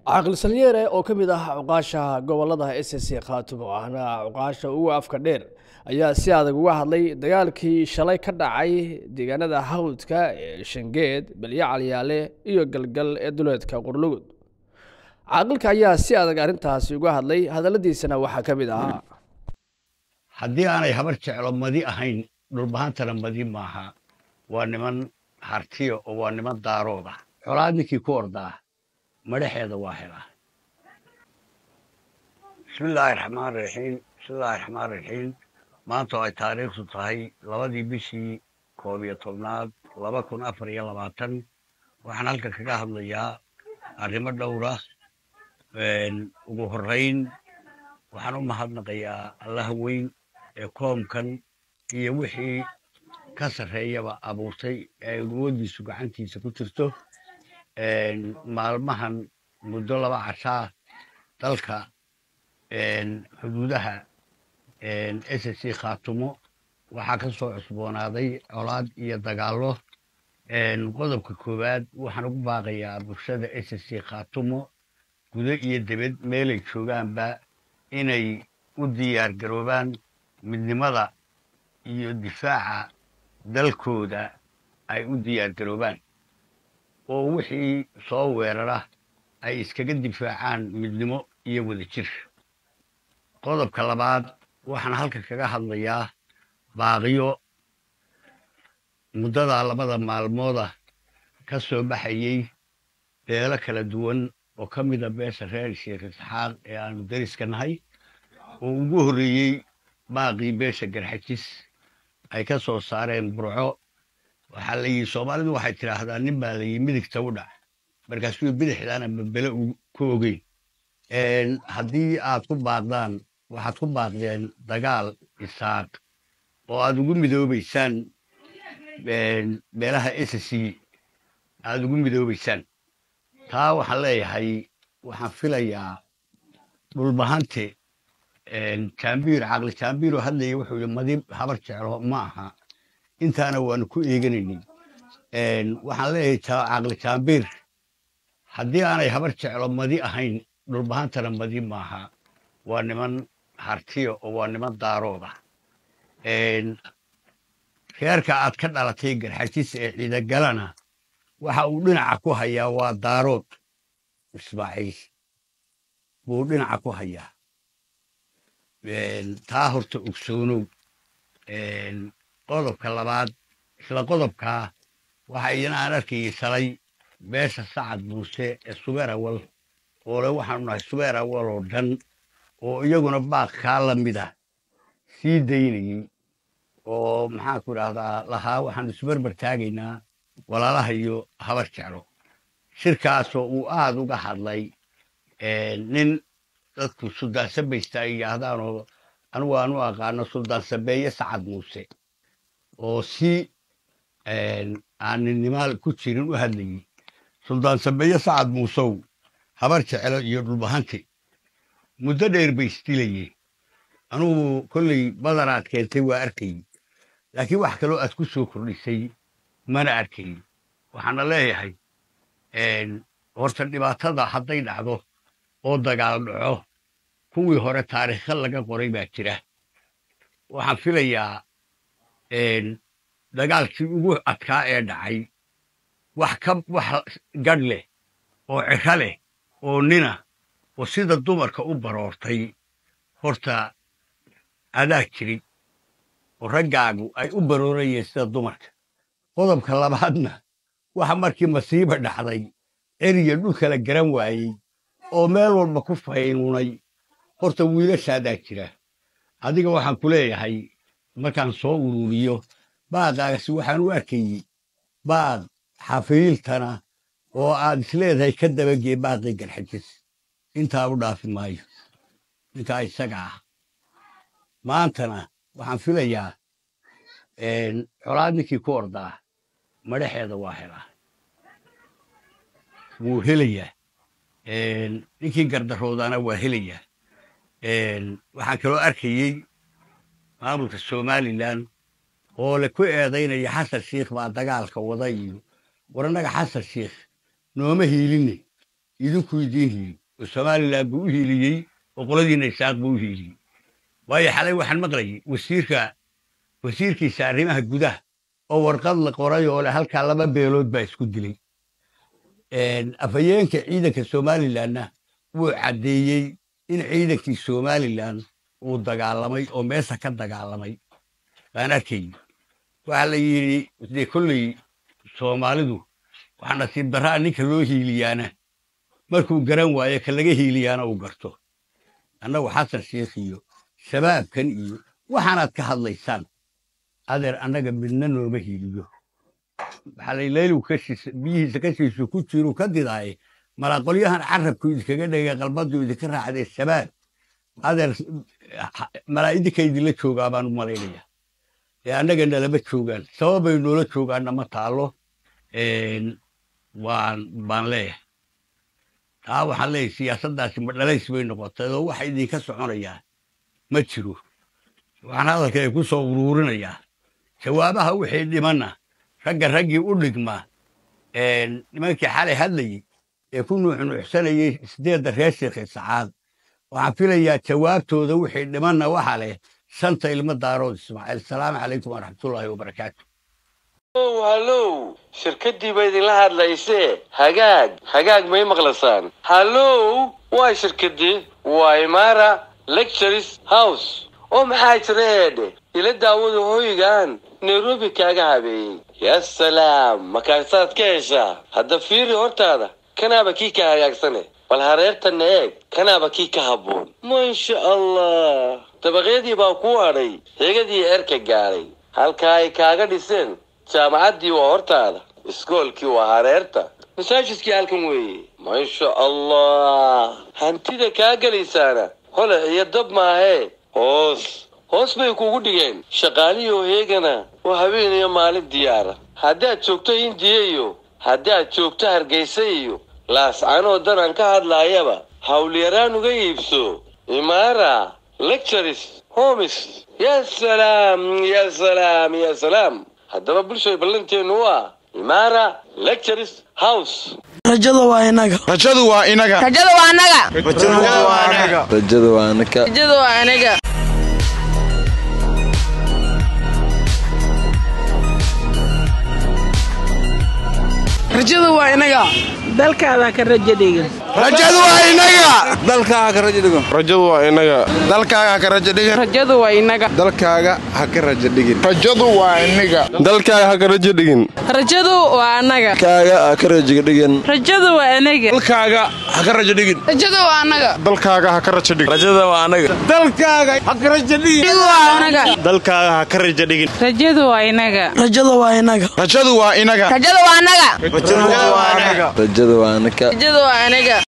caaqil salyeere oo ka mid ah cuqaasha gobolada s c khaatumo ahna cuqaasha ugu afka dheer ayaa si adag uga hadlay dagaalkii shalay ka dhacay deegaanada hawdka ee shangeed belyo calyaale iyo galgal ee duleedka qurlugud caaqilka ayaa si adag arrintaasi uga hadlay hadalladiisana waxaa ka mid ahaa haddii aanay habar jeclo madi ahayn dhulbahantana madi maaha waa niman hartiya oo waa niman daarooda xolaad ninkii ku ordaa madhaxeeda waa helaa bismillaahi raxmaan raxiim bismillaahi raxmaan raxiim maanta oo ay taariikhdu tahay labadii bishii koob iyo tobnaad laba kun afar iyo labaatan waxaan halkan kaga hadlayaa arrimo dhowra ugu horrayn waxaan u mahadnaqayaa allaha weyn ee koomkan iyo wixii ka sarreeyaba abuurtay ee awooddiisu gacantiisa ku jirto maalmahan muddo laba cashaa dalka xuduudaha s c khaatumo waxaa ka soo cusboonaaday colaad iyo dagaallo qodobka koowaad waxaan ugu baaqayaa bulshada s c khaatumo gudo iyo debed meelay joogaanba inay u diyaar garoobaan midnimada iyo difaaca dalkooda ay u diyaar garoobaan oo wixii soo weerara ay iskaga difaacaan midnimo iyo wadajir qodobka labaad waxaan halkan kaga hadlayaa baaqiyo muddadaa labada maalmooda ka soo baxayey beelo kala duwan oo ka mida beesha reer sheekh isxaaq ee aanu deriska nahay oo ugu horreeyey baaqii beesha garxajis ay ka soo saareen burco waxaa la yidhi soomaalidu waxay tidhaahdaa nin baa layidhi midigta u dhac markaasuu bidixdaana babele ku ogeyn haddii aad ku baaqdaan waxaad ku baaqdeen dagaal isaaq oo aad ugu midoobaysaan beelaha s c aad ugu midoobaysaan taa waxaan leeyahay waxaan filayaa dhulbahante jambiir caqli jambiiroo hadlaya wuxuu yidhi madi habar jeclo ma aha intaana waanu ku eeganaynin waxaan leeyahay caqli jambiir haddii aanay habar jeclo madi ahayn dhulbahantana madi maaha waa niman hartiya oo waa niman daarooda reerka aad ka dhalatay garxajis ee ciidagalana waxa uu dhinaca ku hayaa waa daarood ismaaciil buu dhinaca ku hayaa taa horta ogsoonow qodobka labaad isla qodobkaa waxa idina aan arkayay shalay beesha sacad muuse ee subeer awal oo le waxaanu nahay subeer awal oo dhan oo iyaguna baaq kaa la mida sii daynayey oo maxaanku idhaahdaa lahaa waxaanu isbarbar taagaynaa walaalaha iyo habar jeclo shirkaasoo uu aad uga hadlay nin dadku suldaan sabaysta ay yidhaahdaanoo anugu aan u aqaano suldaan sabeeye sacad muuse oo si aan ninnimaal ku jirin u hadlayey suldaan sabeeye sacad muusow habar jeclo iyo dhulbahanti muddo dheer bay isdilayeen anugu kolley badanaad keentay waa arkayey laakiin wax kaloo aad ku soo kordhisay mana arkayn waxaana leeyahay horta dhibaatada hadday dhacdo oo dagaal dhaco kuwii hore taariikha laga qoray baa jira waxaan filayaa dagaalkii ugu adkaa ee dhacay wax ka wax gadh leh oo ciro leh oo nina oo sida dumarka u baroortay horta adaa jirin oo raggaagu ay u baroorayeen sida dumarka qodobka labaadna waxa markii masiiba dhacday eriya dhulkala garan waayey oo meel walba ku faynunay horta wiilashaadaa jira adiga waxaan ku leeyahay markaan soo ururiyo baaqaasi waxaan u arkayey baaq xafiiltana oo aad isleedahay ka dabagee baaqii garxajis intaa u dhaafi maayo ninkaa isaga ah maantana waxaan filayaa colaad ninkii ku ordaa madhaxeeda waa helaa wuu helayaa ninkii gardaroodaana waa helayaa waxaan kaloo arkayey maamulka somalilan oo le ku eedaynaya xasan shiikh baa dagaalka wada iyo war annaga xasan shiikh nooma hiiline idinkuu idiin hiili oo somalilan buu u hiiliyey oo qoladiina isaaq buu u hiiliyey waayo xalay waxaan maqlayay wasiirka wasiirkiisa arrimaha gudaha oo warqad la qoray oo leh halkaa laba beelood baa isku dilay afhayeenka ciidanka somalilanna wuu caddeeyey in ciidankii somalilan uu dagaalamay oo meesha ka dagaalamay baan arkayy waxaa la yidhi dee kolley soomaalidu waxaa nasiib darraa ninka loo hiiliyaana markuu garan waayo ka laga hiiliyaana uu garto annagu xasan sheekh iyo shabaabkan iyo waxaanaad ka hadlaysaan adeer annaga midna nooma hiiliyo waxaa la leylu biyihiisa kashiisu ku jiru ka didaaye malaaqolyahan carabku idinkaga dhegay qalbadu idinka raacdee shabaab adeer malaa'idinka idinla joogaa baan u malaynaya ee annaga nalama joogaan sababay noola joogaanna ma taalo waan baan leeyahay taa waxaan leeyahay siyaasaddaasi ma dhalays bay noqotay oo waxa idinka soconayaa ma jiro waxaan hadalkay ku soo uruurinayaa jawaabaha wixii dhimanna ragga raggii u dhigma nimankii xalay hadlayey ee ku nuuxnuuxsanayey sideedda reer sheekhe sacaad waxaan filayaa jawaabtooda wixii dhimanna waxa leh shanta ilmo daarood ismaaciil salaamu calaykum waraxmatullaahi wabarakaatu hallow shirkaddii ba idinla hadlaysee hagaag hagaag may maqlasaan hallow waa shirkaddii waa imaara lectures house oo maxaa jira eedhe ila daawada hoygaan nairobi kaaga habeeyey yaa salaam makaasaad ka heshaa hadda fiiri hortaada kanaaba kii ka hagaagsane bal hareertanna eeg kanaaba kii ka habboon maasha allah dabaqyadii baa kuu hadhay hegadii eerka gaadhay halkaa ay kaaga dhiseen jaamacaddii waa hortaada iskoolkii waa hareerta masaajidkii halkan weeye maasha allah hantida kaa gelaysaana hole iyo dab maahee hoos hoos bay kugu dhigeen shaqaalihii oo heegana oo habeen iyo maalin diyaara haddaad joogto hindiya iyo haddaad joogto hargaysa iyo laascanoo danaan ka hadlaayaba hawlyaraan uga iibso imaara lectures homis yaa salaam yaa salaam yaa salaam haddaba bulshay ballanteennu waa imaara lectures house rajada waa inaga rajadu waa inaga rajada waa anaga rajadu waa inaga rajada waa anaga rajada waa inaga dalkaada ka raja dhigin rajadu waa inaga dalkaaga ka rajo dhigan rajadu waa inaga dalkaaga ha ka rajo dhigan rajadu waa inaga dalkaaga ha ka rajo dhigin rajadu waa inaga dalkaaga ha ka rajo dhigin rajadu waa anaga kaaga ha ka rajo dhigin rajadu waa anaga dalkaaga ha ka rajo dhigin rajadu waa anaga dalkaaga ha ka rajo dhigin rajada waa anaga dalkaaga ha ka rajo dhigin dalkaaga ha ka rajo dhigin rajadu waa inaga rajada waa inaga rajadu waa inaga rajada waa anaga rajadu waa inaga rajadu waa anaga